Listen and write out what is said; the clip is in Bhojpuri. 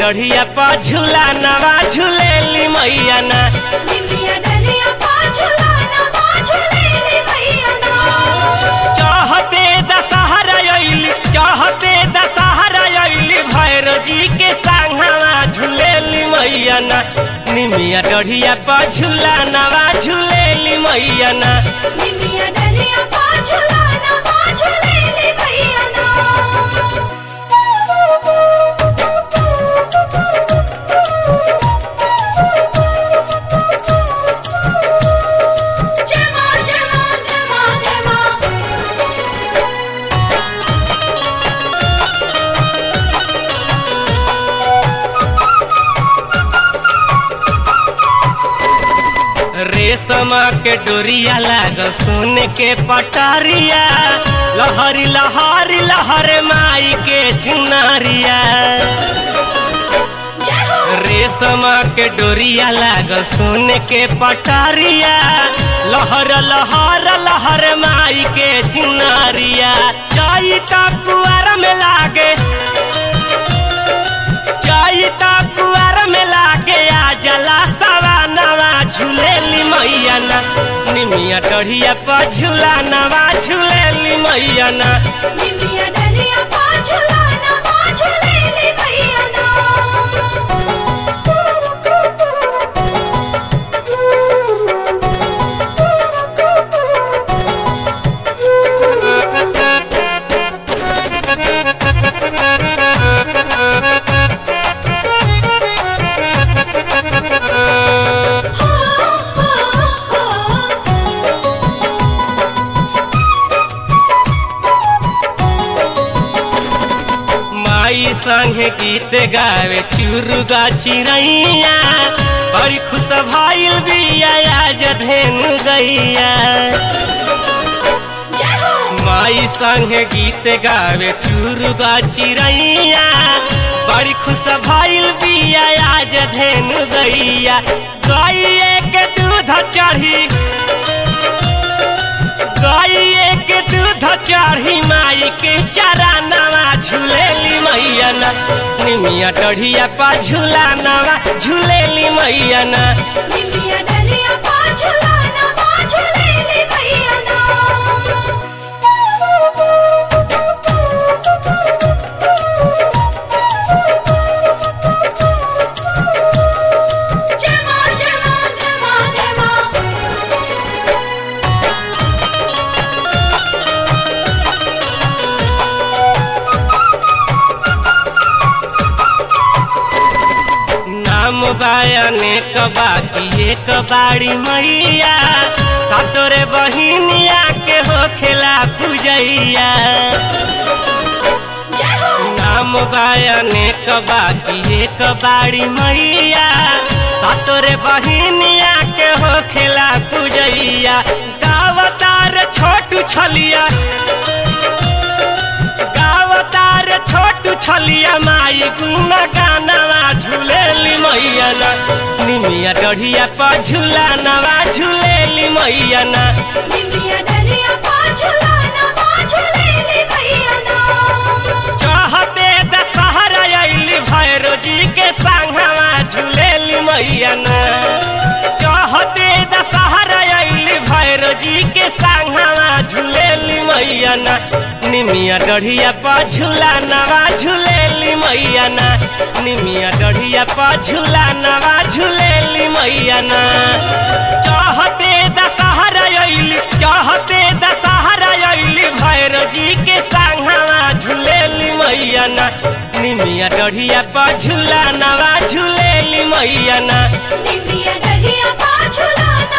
डढ़िया पा झूला नवा झूलेली मैया ना निमिया डलिया पा झुलाना वा झुलेली भैया ना चाहते दशहरा अइली चाहते दशहरा अइली भैरव जी के संघवा झूलेली मैया ना निमिया डढ़िया पा झूला नवा झूलेली मैया ना निमिया डलिया पा झुलाना वा झुलेली भैया ना जमा जमा जमा जमा रेशम के डोरिया लागल सोने के पटारिया लहरी लहरी लहर माई के चुनारिया जय हो रेशम के डोरिया लागल सोने के पटारिया लहर लहर लहर माई के चुनारिया जाई ता कुआर में लागे जाई ता कुआर में लागे आ जला सवा नवा झूलेली मैया ना निमिया टढ़िया पर झूला नवा झूलेली मैया ना निमिया डलिया पा झुलाना वा झुलेली भैया ना हो हो हो माई संगे गीत गावे चुरुगा चिरैया बड़ी खुश भाईल बिया आज धेनु गैया जय हो माई संगे गीत गावे चुरुगा चिरैया बड़ी खुश भाईल बिया आज धेनु गैया गैये के दूध चढ़ी गैये के दूध चढ़ी माई के चारा नवा झूलेली मैया ना निमिया टढ़िया पा झूला नवा झूलेली मैया ना निमिया डलिया पा झुलाना वा झुलेली भैया ना जमा जमा जमा जमा नाम बायने बाकी एक बाड़ी मैया सातोरे बहिनिया के हो खेला पूजैया जय हो नाम बायने बाकी एक बाड़ी मैया सातोरे बहिनिया के हो खेला पूजैया गावतार छोटू छलिया गावतार छोटू छलिया माई गुना गानवा झूलेली मैया ना निमिया डढ़िया पर झूला नवा झूलेली मैया ना निमिया डलिया पा झुलाना वा झुलेली भैया ना चाहते दशहरा अइली भैरो जी के संघवा झूलेली मैया ना चाहते दशहरा अइली भैरो जी के संघवा झूलेली मैया ना निमिया डढ़िया पा झूला नवा झूलेली मैया ना निमिया डढ़िया पा झूला नवा झूलेली मैया ना चाहते दशहरा अइली चाहते दशहरा अइली भैरो जी के संघवा झूलेली मैया ना निमिया डढ़िया पा झूला नवा झूलेली मैया ना निमिया डलिया पा झुलाना